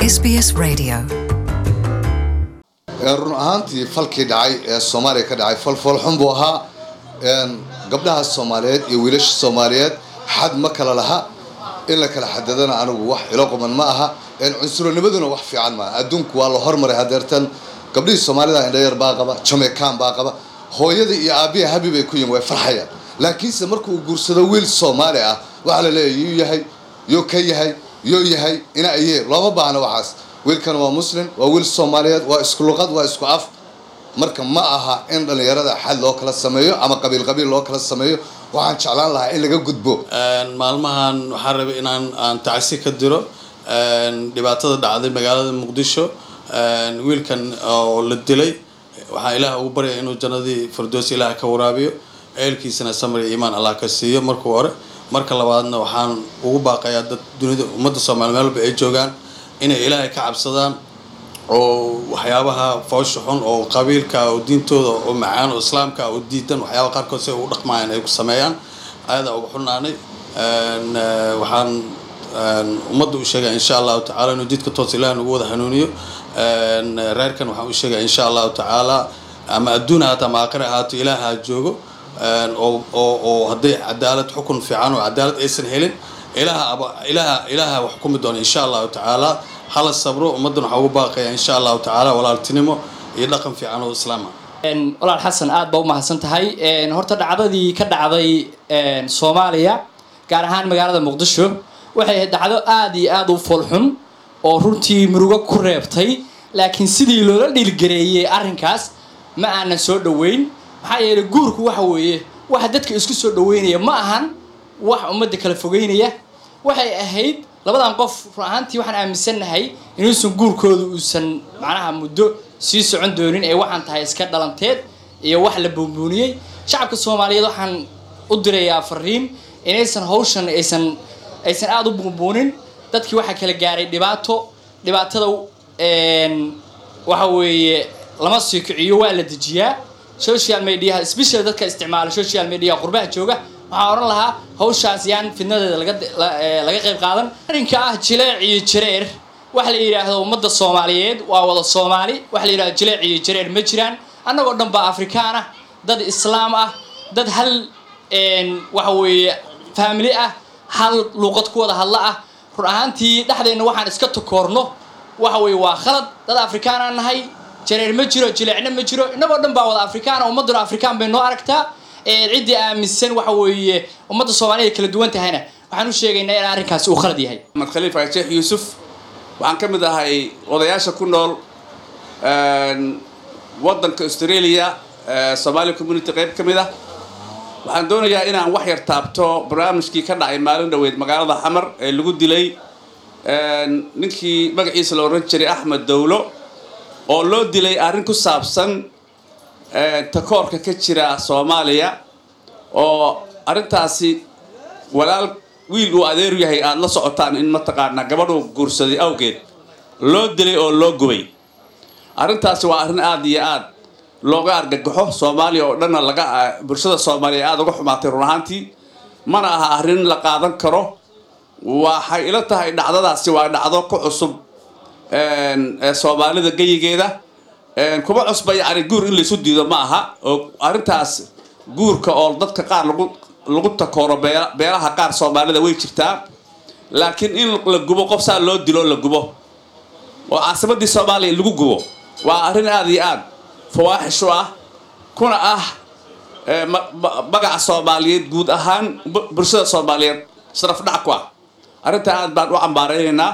SBS Radio. run ahaantii falkii dhacay ee soomaaliya ka dhacay fal foolxun buu ahaa gabdhaha soomaaliyeed iyo wiilasha soomaaliyeed xad ma kala laha in la kala xadadana anigu wax ilo quman ma aha cunsuranimaduna wax fiican maaha adduunku waa la hormaray hadeertan gabdhihii soomaalida indhayar baa qaba jamaican baa qaba hooyada iyo aabiya habi bay ku yihin way farxayaan laakiinse markuu guursado wiil soomaali ah waxaa la leeyahy yuu yahay yuu ka yahay yuu yahay ina ayee looma baahna waxaas wiilkan waa muslim waa wiil soomaaliyeed waa isku luqad waa isku af marka ma aha in dhallinyarada xad loo kala sameeyo ama qabiil qabiil loo kala sameeyo waxaan jeclaan lahaa in laga gudbo maalmahan waxaan rabay inaan aan tacsi ka diro dhibaatada dhacday magaalada muqdisho wiilkan oo la dilay waxaan ilaah ugu baryaya inuu jannadii firdoos ilaah ka waraabiyo eelkiisana samar iyo iimaan allah ka siiyo markuu hore marka labaadna waxaan ugu baaqayaa dad dunida ummadda soomaaliya meel walba ay joogaan inay ilaahay ka cabsadaan oo waxyaabaha foosha xun oo qabiilka oo diintooda oo macaan oo islaamka oo diidan waxyaabaha qaarkood si ay u dhaqmayaan ay ku sameeyaan ayadaa uga xunaanay waxaan ummadda u sheegaya insha allahu tacala inuu jidka toos ilaah nagu wada hanuuniyo reerkan waxaan u sheegaya insha allahu tacaala ama adduun ahaato ama aakhira ahaato ilaaha joogo oo oo oo hadday cadaalad xukun fiican oo cadaalad aysan helin ilaaha ilaaha ilaaha wax xukumi doona insha allahu tacaala hala sabro ummaddan waxaa ugu baaqaya insha allahu tacaala walaaltinimo iyo dhaqan fiican oo islaama walaal xasan aad baa u mahadsan tahay horta dhacdadii ka dhacday soomaaliya gaar ahaan magaalada muqdisho waxay ahayd dhacdo aada iyo aada u foolxun oo runtii murugo ku reebtay laakiin sidii loola dhiilgareeyey arrinkaas ma aanan soo dhoweyn maxaa yeelay guurku waxa weeye waxa dadka isku soo dhaweynaya ma ahan wax ummadda kala fogeynaya waxay ahayd labadan qof run ahaantii waxaan aaminsannahay inuusan guurkooda uusan macnaha muddo sii socon doonin ee waxaan tahay iska dhalanteed iyo wax la buunbuuniyey shacabka soomaaliyeed waxaan u dirayaa fariin inaysan hawshan aysan aysan aada u buunbuunin dadkii waxaa kala gaaray dhibaato dhibaatada waxa weeye lama sii kiciyo waa la dejiyaa social mediaha special dadka isticmaala social mediaha qurbaha jooga waxaan odhan lahaa hawshaas yaan fidnadeeda laga laga qayb qaadan arrinka ah jileec iyo jareer waxa la yidhaahdo ummadda soomaaliyeed waa wada soomaali waxa la yidhahdo jileec iyo jareer ma jiraan annagoo dhan baa afrikaan ah dad islaam ah dad hal waxa weeye faamili ah hal luuqad ku wada hadla ah run ahaantii dhexdeenna waxaan iska takoorno waxa weeye waa khalad dad afrikaan aan nahay jareer ma jiro jileecna ma jiro innagoo dhan baa wada afrikaan ummadduna afrikaan bay noo aragtaa ciddii aaminsan waxa weeye ummadda soomaaliyed kala duwan tahayna waxaan u sheegaynaa in arrinkaasi uu khalad yahay maxamed khaliif sheekh yuusuf waxaan ka mid ahay odayaasha ku nool waddanka australia somaali community qayb ka mid ah waxaan doonayaa inaan wax yar taabto barnaamijkii ka dhacay maalin dhaweyd magaalada xamar ee lagu dilay ninkii magaciisa la oran jiray axmed dowlo oo loo dilay arrin ku saabsan takoorka ka jira soomaaliya oo arrintaasi walaal wiil uu adeeru yahay aada la socotaan in mataqaanaa gabadhuu guursaday awgeed loo dilay oo loo gubay arrintaasi waa arrin aada iyo aad looga argagaxo soomaaliya oo dhanna laga bulshada soomaaliya aada uga xumaatay run ahaantii mana aha arrin la qaadan karo waxay ila tahay dhacdadaasi waa dhacdo ku cusub soomaalida geyigeeda kuma cusba yacni guur in laysu diido ma aha oo arrintaas guurka oo dadka qaar lagu lagu takooro bee beelaha qaar soomaalida way jirtaa laakiin in la gubo qof saa loo dilo la gubo oo caasimadii soomaaliya lagu gubo waa arrin aada iyo aad fawaaxishu ah kuna ah magaca soomaaliyeed guud ahaan bulshada soomaaliyeed sharaf dhac ku ah arrintaa aad baan u cambaaraynaynaa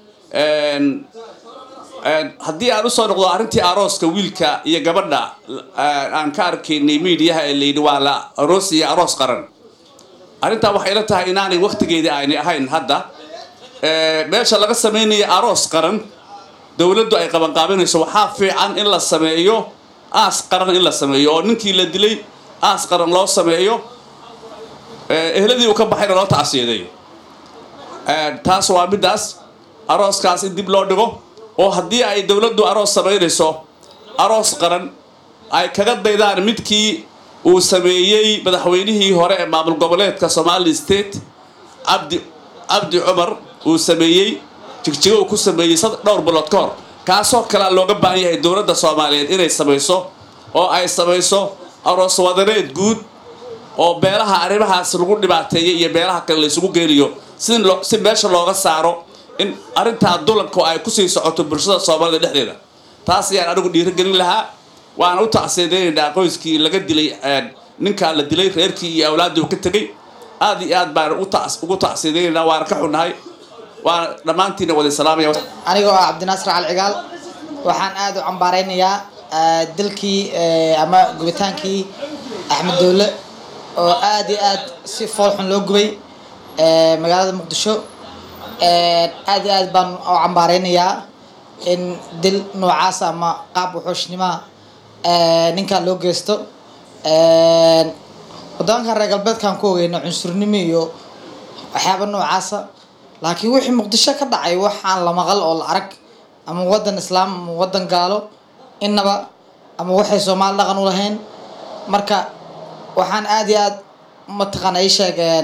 haddii aan usoo noqdo arrintii arooska wiilka iyo gabadha aan ka arkaynay miidiyaha ee layidhi waa la aroos iyo aroos qaran arrintaa waxay la tahay inaanay waktigeedii aynay ahayn hadda meesha laga samaynayo aroos qaran dowladdu ay qabanqaabinayso waxaa fiican in la sameeyo aas qaran in la sameeyo oo ninkii la dilay aas qaran loo sameeyo ehladii uu ka baxayna loo tacsiyaday taas waa middaas arooskaas in dib loo dhigo oo haddii ay dowladdu aroos samaynayso aroos qaran ay kaga daydaan midkii uu sameeyey madaxweynihii hore ee maamul goboleedka somali state cabdi cabdi cumar uu sameeyey jigjigo uu ku sameeyey sad dhowr bilood ka hor kaasoo kalea looga baahan yahay dowladda soomaaliyeed inay samayso oo ay samayso aroos wadaneed guud oo beelaha arrimahaas lagu dhibaateeyay iyo beelaha kale la isugu geeliyo si loo si meesha looga saaro in arrintaa dulanku ay kusii socoto bulshada soomaalida dhexdeeda taas ayaan anigu dhiirigelin lahaa waana u tacsiidaynaynaa qoyskii laga dilay ninkaa la dilay reerkii iyo awlaaddii uu ka tegay aad iyo aad baan ugu tacsiidaynaynaa waana ka xunnahay waana dhammaantiina wada salaamaya anigoo ah cabdinaasir cali cigaal waxaan aada u cambaaraynayaa dilkii ama gubitaankii axmed dowle oo aad iyo aad si foolxun loo gubay magaalada muqdisho aad iyo aad baan u cambaaraynayaa in dil noocaas ama qaab wuxuushnimoa ninkaa loo geysto waddaankan reer galbeedkaan ku ogeyno cunsurnimo iyo waxyaaba noocaasa laakiin wixii muqdisho ka dhacay wax aan la maqal oo la arag ama waddan islaam ama waddan gaalo innaba ama waxay soomaali dhaqan u lahayn marka waxaan aada iyo aad mataqaana ii sheegeen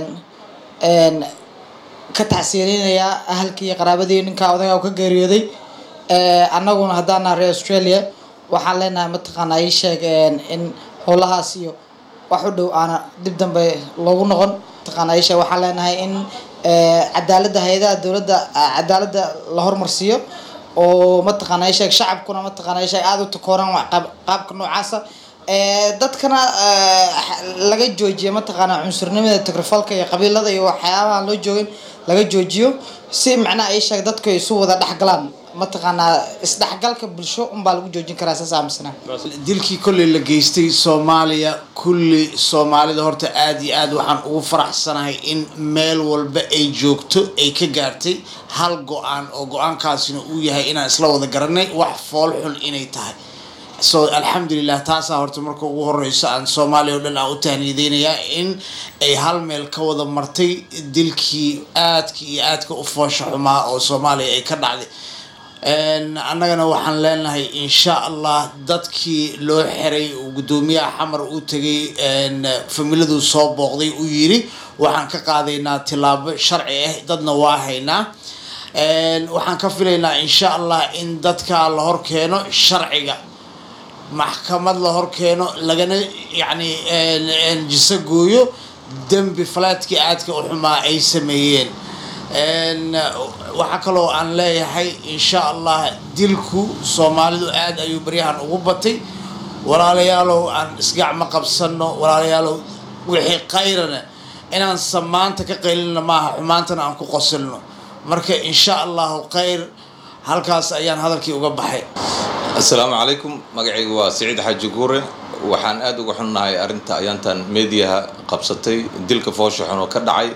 ka tacsiyeleynayaa ahalkii iyo qaraabadii ninkaa odagaa ka geeriyooday annaguna haddaana reer australia waxaan leenahay mataqaana ii sheegeen in howlahaas iyo wax u dhow aana dib dambe loogu noqon mataqaana ii sheeg waxaan leenahay in cadaaladda hay-adaha dowladda cadaaladda la hormarsiiyo oo mataqaana ii sheeg shacabkuna mataqaana ii sheeg aada u takooraan qaabka noocaasa dadkana laga joojiyo mataqaana cunsurnimada tigrafalka iyo qabiilada iyo waxyaabaha loo joogin laga joojiyo si macnaha ii sheeg dadku ay isu wada dhexgalaan mataqaanaa isdhexgalka bulsho unbaa lagu joojin karaa saas aaminsanaa dilkii kolley la geystay soomaaliya kulli soomaalida horta aada iyo aad waxaan ugu faraxsanahay in meel walba ay joogto ay ka gaartay hal go-aan oo go-aankaasina uu yahay inaan isla wada garanay wax fool xun inay tahay so alxamdulilah taasaa horta marka ugu horeyso aan soomaaliya oo dhan aan u tahniyadeynayaa in ay hal meel ka wada martay dilkii aadka iyo aadka u foosha xumaa oo soomaaliya ay ka dhacday annagana waxaan leenahay insha allah dadkii loo xiray guddoomiyaha xamar uu tegay familadu soo booqday uu yiri waxaan ka qaadaynaa tilaabo sharci ah dadna waa haynaa waxaan ka filaynaa insha allah in dadka la hor keeno sharciga maxkamad la hor keeno lagana yacni jiso gooyo dembi falaadkii aadka u xumaa ay sameeyeen waxaa kaloo aan leeyahay insha allah dilku soomaalidu aada ayuu baryahan ugu batay walaalayaalow aan isgacmo qabsano walaalayaalow wixii kayrana inaan samaanta ka qaylina maaha xumaantana aan ku qosilno marka insha allahu khayr halkaas ayaan hadalkii uga baxay assalaamu calaykum magacaygu waa siciid xaaji guure waxaan aada uga xunnahay arrinta ayaantan meediyaha qabsatay dilka foosha xun oo ka dhacay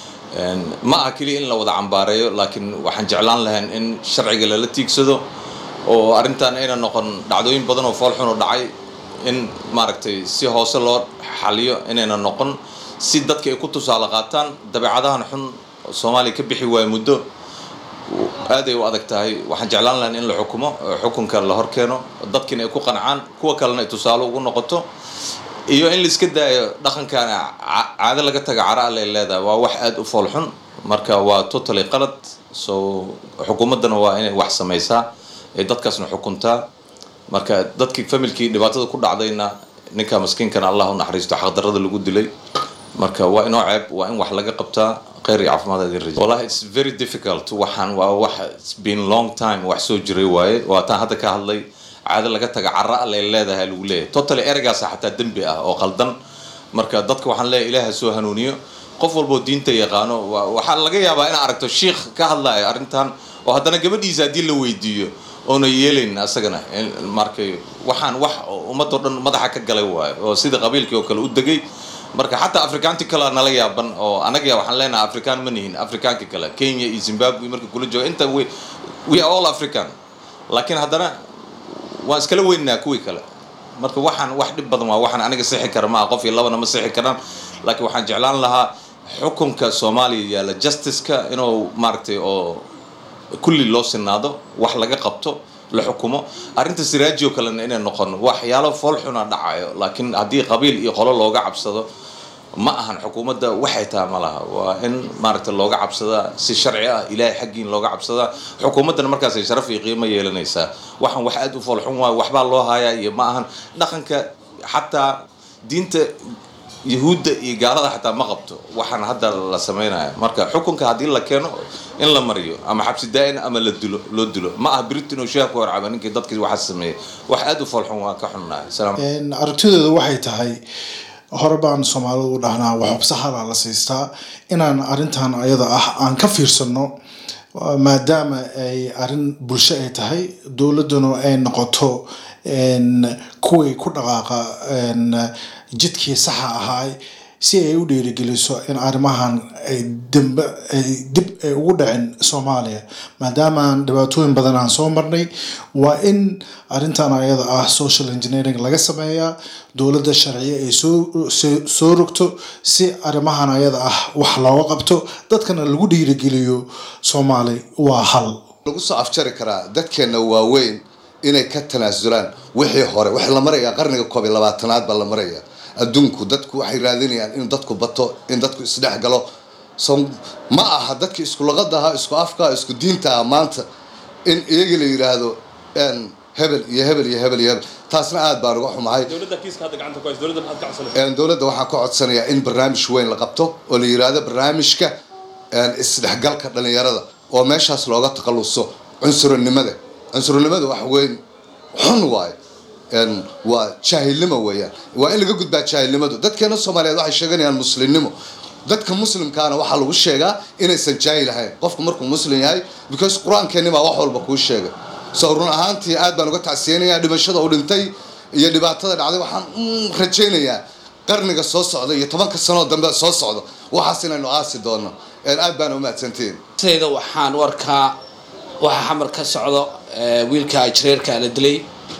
ma aha keliya in la wada cambaareeyo laakiin waxaan jeclaan lahayn in sharciga lala tiigsado oo arrintan ayna noqon dhacdooyin badan oo fool xun oo dhacay in maaragtay si hoose loo xaliyo inayna noqon si dadka ay ku tusaale qaataan dabeecadahan xun soomaaliya ka bixi waayo muddo aaday u adag tahay waxaan jeclaan lahayn in la xukumo xukunka la hor keeno dadkiina ay ku qancaan kuwa kalena ay tusaale ugu noqoto iyo in laiska daayo dhaqankan caado laga taga cara alle leedahay waa wax aada u fool xun marka waa totally qalad so xukuumaddana waa inay wax samaysaa ee dadkaasna xukuntaa marka dadkii familkii dhibaatada ku dhacdayna ninka maskiinkana allah u naxariisto xaqdarrada lagu dilay marka waa inoo ceeb waa in wax laga qabtaa kheyr iyo caafimaad idin rajo wallahi it's very difficult waxaan waa wax it's been long time wax soo jiray waaye waa taan hadda ka hadlay caado laga taga cara alle leedahay lagu leeyahay totally ereygaasa xataa dembi ah oo qaldan marka dadka waxaan leeyahay ilaaha soo hanuuniyo qof walboo diinta yaqaano waxaa laga yaabaa inaa aragto shiikh ka hadlaya arrintan oo haddana gabadhiisa haddii la weydiiyo oona yeelayn asagana markay waxaan wax ummadoo dhan madaxa ka galay waayo oo sida qabiilkii oo kale u degay marka xataa afrikaanti kalea nala yaaban oo anaga waxaan leenahay afrikaan ma nihin afrikaanka kale kenya iyo zimbabwe marka kula jooga inta we we are all african laakiin haddana waan iskala weynaa kuwii kale marka waxaan wax dhib badan waa waxaan aniga sixi kara maaha qof iyo labana ma sixi karaan laakiin waxaan jeclaan lahaa xukunka soomaaliya yaalla justiceka inuu maaragtay oo kulli loo sinaado wax laga qabto la xukumo arrinta siraaji oo kalena inay noqon waxyaalo fool xuna dhacayo laakiin haddii qabiil iyo qolo looga cabsado ma ahan xukuumadda waxay taha ma laha waa in maaragta looga cabsadaa si sharci ah ilaahay xaggiin looga cabsadaa xukuumaddana markaasay sharaf iyo qiimo yeelanaysaa waxaan wax aad u foolxun waayo waxbaa loo hayaa iyo ma ahan dhaqanka xataa diinta yahuudda iyo gaalada xataa ma qabto waxaan hadda la sameynaya marka xukunka haddii la keeno in la mariyo ama xabsi daa-in ama la dilo loo dilo ma aha britain oo sheekh ku horcaba ninkii dadkii waxaa sameeyey wax aad u foolxun waa ka xunnahay salaam aragtidooda waxay tahay hore baan soomaalidu u dhahnaa waxubsahala la siistaa inaan arrintan ayada ah aan ka fiirsano maadaama ay arrin bulsho ay tahay dowladduna ay noqoto kuway ku dhaqaaqa jidkii saxa ahaa si ay u dhiirigeliso in arrimahan ay dambe ay dib ay ugu dhacin soomaaliya maadaama aan dhibaatooyin badan aan soo marnay waa in arrintan ayada ah social engineering laga sameeyaa dowladda sharciye ay soo soo rogto si arrimahan ayada ah wax looga qabto dadkana lagu dhiirigeliyo soomaali waa hal lagu soo afjari karaa dadkeenna waaweyn inay ka tanaasulaan wixii hore waxa la marayaa qarniga koob iyo labaatanaad baa la maraya adduunku dadku waxay raadinayaan in dadku bato in dadku isdhex galo so ma aha dadki isku luqada ahaa isku afka isku diinta ah maanta in iyagii la yidhaahdo hebel iyo hebel iyo hebel iyo hebel taasna aad baan uga xumahay dowladda waxaan ka codsanayaa in barnaamij weyn la qabto oo la yidhaahdo barnaamijka isdhexgalka dhalinyarada oo meeshaas looga takhaluso cunsurinimada cunsurinimada wax weyn xun waayo waa jaahilnimo weeyaan waa in laga gudbaa jaahilnimadu dadkeena soomaaliyeed waxay sheeganayaan muslimnimo dadka muslimkaana waxaa lagu sheegaa inaysan jaahil ahayn qofku markuu muslim yahay because qur-aankeeni baa wax walba kuu sheegay so run ahaantii aad baan uga tacsiyeynayaa dhimashada uu dhintay iyo dhibaatada dhacday waxaan rajaynayaa qarniga soo socda iyo tobanka sanoo dambe soo socda waxaas inaynu aasi doono aad baana umahadsantihiin sayda waxaan u arkaa waxa xamar ka socdo wiilka jireerka la dilay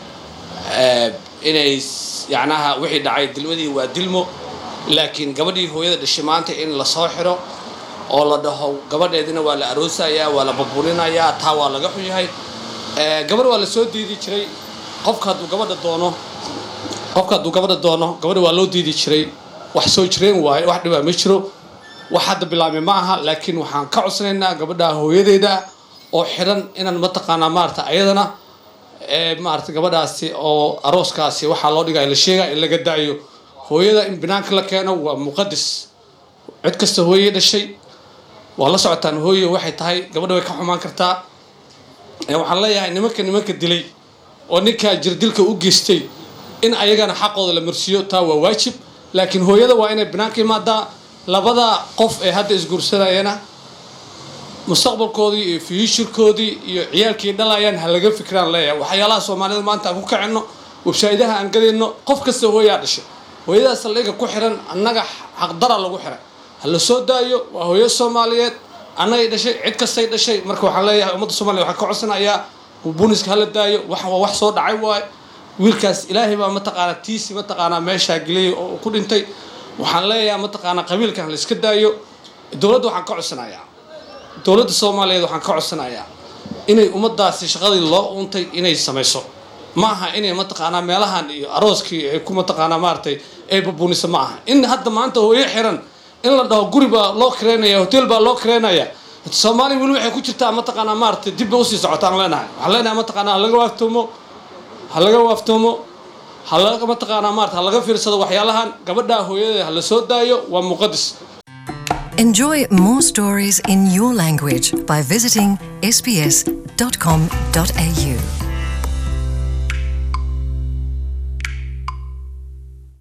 inay yacnaha wixii dhacay dilmadii waa dilmo laakiin gabadhii hooyada dhashay maanta in lasoo xiro oo la dhaho gabadheedina waa la aroosayaa waa la burburinayaa taa waa laga xun yahay gabadh waa la soo diidi jiray qofka hadduu gabadha doono qofka hadduu gabadha doono gabadha waa loo diidi jiray wax soo jireen waaye wax dhibaa ma jiro wax hadda bilaabmay ma aha laakiin waxaan ka codsanaynaa gabadha hooyadeeda oo xiran inaan mataqaanaa maarata ayadana maarata gabadhaasi oo arooskaasi waxaa loo dhigaya la sheegaya in laga daayo hooyada in banaanka la keeno waa muqadis cid kasta hooye dhashay waa la socotaan hooye waxay tahay gabadha way ka xumaan kartaa waxaan leeyahay nimanka nimanka dilay oo ninkaa jirdilka u geystay in ayagana xaqooda la marsiiyo taa waa waajib laakiin hooyada waa inay banaanka imaadaa labada qof ee hadda isguursanayana mustaqbalkoodii iyo fuushirkoodii iyo ciyaalkii dhalayaan ha laga fikiraan leeyahay waxyaalaha soomaalida maanta aan ku kacino websaydaha aan gadayno qof kasta hooyaa dhashay hooyadaas saldhiga ku xiran annaga xaqdara lagu xiray ha la soo daayo waa hooyo soomaaliyeed annagay dhashay cid kastay dhashay marka waxaan leeyahay ummadda soomaliya waxaan ka codsanayaa buniska hala daayo wax waa wax soo dhacay waaye wiilkaas ilaahay baa mataqaanaa tiisi mataqaanaa meeshaa geliyay oo ku dhintay waxaan leeyahay mataqaanaa qabiilkan la iska daayo dowladda waxaan ka codsanayaa dowladda soomaaliyeed waxaan ka codsanayaa inay ummadaasi shaqadii loo uuntay inay samayso ma aha inay mataqaanaa meelahan iyo arooskii ay ku mataqaanaa maaragtay ay babuniso ma aha in hadda maanta hooyo xiran in la dhaho guri baa loo kireynaya hotel baa loo kireynaya soomaaliya weli waxay ku jirtaa mataqaanaa maaragtay dib bay usii socotaan leenahay waxaan leenahay mataqaanaa ha laga waaftoomo ha laga waaftoomo ha laga mataqaanaa maarata ha laga fiirsado waxyaalahan gabadhaa hooyadeeda ha la soo daayo waa muqadis Enjoy more stories in your language by visiting sbs.com.au.